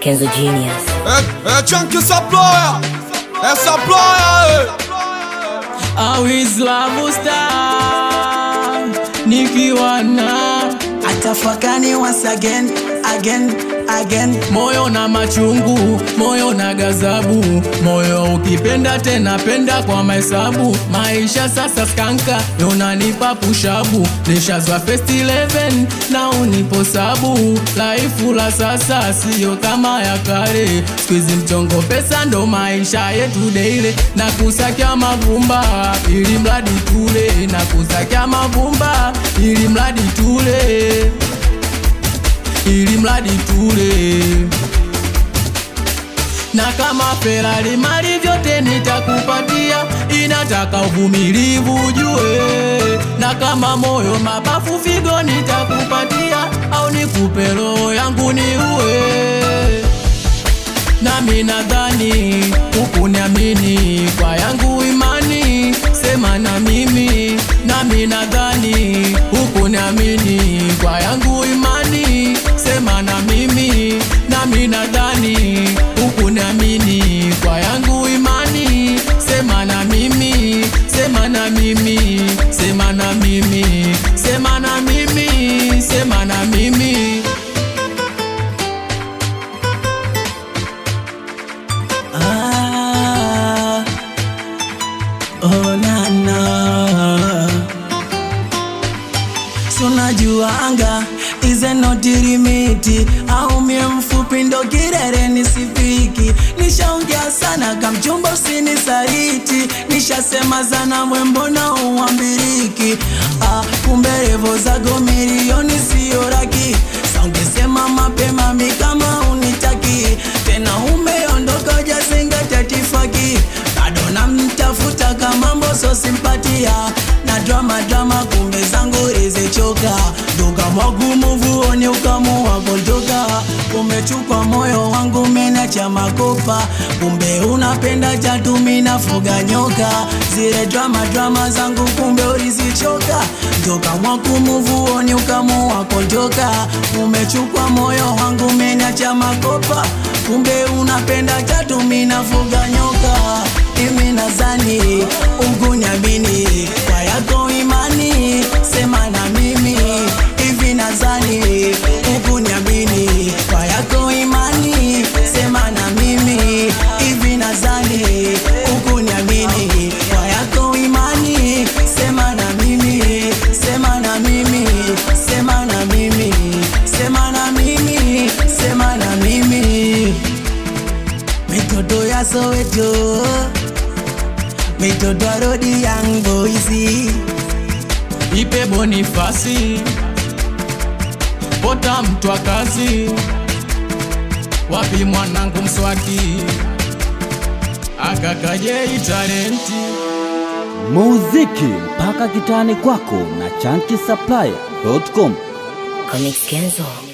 Kenzo Genius. Eh, eh, chunky supplier. Eh, supplier. eh. Awislamu star nikiwa na atafakani once again again again moyo na machungu, moyo na gazabu, moyo ukipenda tena penda kwa mahesabu. Maisha sasa skanka, unanipa pushabu, nishazwa first 11 na unipo sabu. Laifu la sasa siyo kama ya kale, squeeze mchongo pesa ndo maisha yetu daily, na kusakia mavumba ili mradi tule, na kusakia mavumba ili mradi tule ili mradi tule na kama Ferrari mali vyote nitakupatia, inataka uvumilivu ujue, na kama moyo mapafu figo nitakupatia, au nikupe roho yangu niue nami nadhani hukuniamini kwa yangu imani, sema na mimi. Nami nadhani hukuniamini kwa yangu imani, sema na mimi. Nami nadhani hukuniamini kwa yangu imani, sema na mimi, sema na mimi, sema na mimi, sema na mimi, sema na mimi. ah, oh, na, na. sunajuanga ize notirimiti au mie mfupi ndo kirere nisifiki nishaongea sana kamchumba usinisaliti nishasema sana mwembona uambiriki ah, kumbe revo zago milioni siyo raki saungesema mapema mi kama unitaki tena umeondoka jazingatia tifaki bado namtafuta kama mboso simpatia na drama drama kumbe zangu rizichoka duka mwagumuvuoni ukamua kutoka umechukwa moyo wangu menacha makopa kumbe unapenda chatumi nafuga nyoka zile drama drama zangu kumbe ulizichoka toka mwakumuvuoni ukamua kutoka umechukwa moyo wangu menacha makopa kumbe unapenda chatumi nafuga nyoka imi nazani ukunyamini kwa yako imani sema na mimi hivi nazani ukunyamini kwa yako imani sema na mimi hivi nazani ukunyamini kwa yako imani sema na mimi sema na mimi sema na mimi sema na mimi sema na mimi mitoto ya Soweto, mitoto ya rodi Young Boys, ipe Bonifasi pota mtwa kazi, wapi mwanangu mswaki akakajei talenti muziki mpaka kitani kwako na chanki supplier.com Comics Kenzo.